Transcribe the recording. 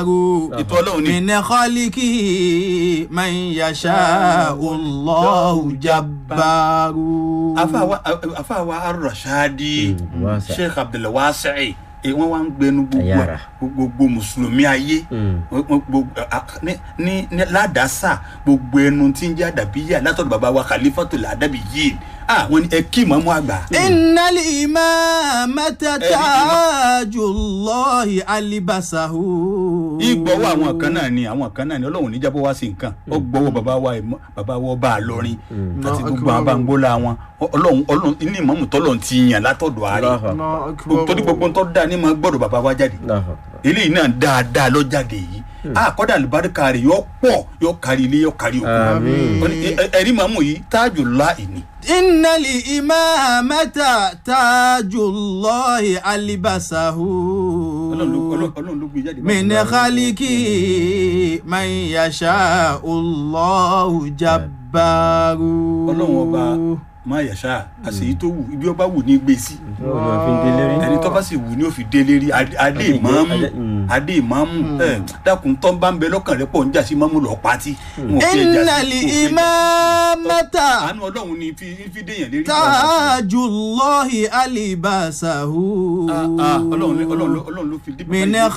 jabbaru ètò ọlọ́run ni min khaliqihi man yasha'u Allahu jabbaru. afáwa afáwa arọ̀ṣáàdì Mm, wasa. sheikh abdulwasi wọ́n wá ń gbẹnu gbogbo Ayára. gbogbo mùsùlùmí ayé Mm. Wọ́n- wọ́n- gbogbo a- ní ní ní ládàásà gbogbo ẹnu tí ń jẹ́ àdàbíyà látọ̀dọ̀ bàbá wa khalifatul adabiyyin ah wọ́n ní ẹ kí mọ́mú àgbà. innal imamata tajullahi alibasahu. ìgbọ́wọ́ àwọn kan náà ni àwọn kan náà ni ọlọ́run níjábọ̀ wá sí nǹkan ó gbọ́wọ́ bàbá wa ìmọ̀- bàbá wa ọba àlọ́rin àti gbogbo àwọn bàǹgbólà wọn ọlọ́run ọlọ́run ní ìmọ̀mù tọ́lọ̀ ti yàn látọ̀dọ̀ àárẹ̀ Allahu Akbar. torí gbogbo ń tọ́ da ní ma gbọ́dọ̀ bàbá wa jáde Allahu Akbar. eléyìí náà dáadáa lọ jáde yìí àkọ́dà àlùbáríkà rẹ̀ yọ pọ̀ yọ kárí ilé yọ kárí òkú Àmín. Wọ́n ní, ẹ- ẹ- ẹ̀rí màmú yìí tájù láì ní. innal imamata tajullahi alibasahu. ọlọ́run ló- ọlọ́run- ọlọ́run ló gbé jáde. min khaliki man yasha'u Allahu jabbaru. ọlọ́run ọba máa yàṣá àṣeyí tó wù ibi ọba wù ní gbé sí Ọlọ́run ni wọ́n fi ń délé rí. ẹni tó bá sì wù ní òfin délé rí adé adé Adé- ìmáàmù adé- mm. adé ìmáàmù ẹ dákun tó ń bá ń bẹ lọ́kàn rẹ pọ̀ ń jà sí máàmù lọ́ọ́ pátí. Wọn ò fi ẹja sí- innal wọn ò fi ẹja sí. imamata. àánú ọlọ́run ni fi fi déyàn lérí. tajullahi alibasahu. Ah, ah, ọlọ́run ló- ọlọ́run ló- ọlọ́run ló fi dé. min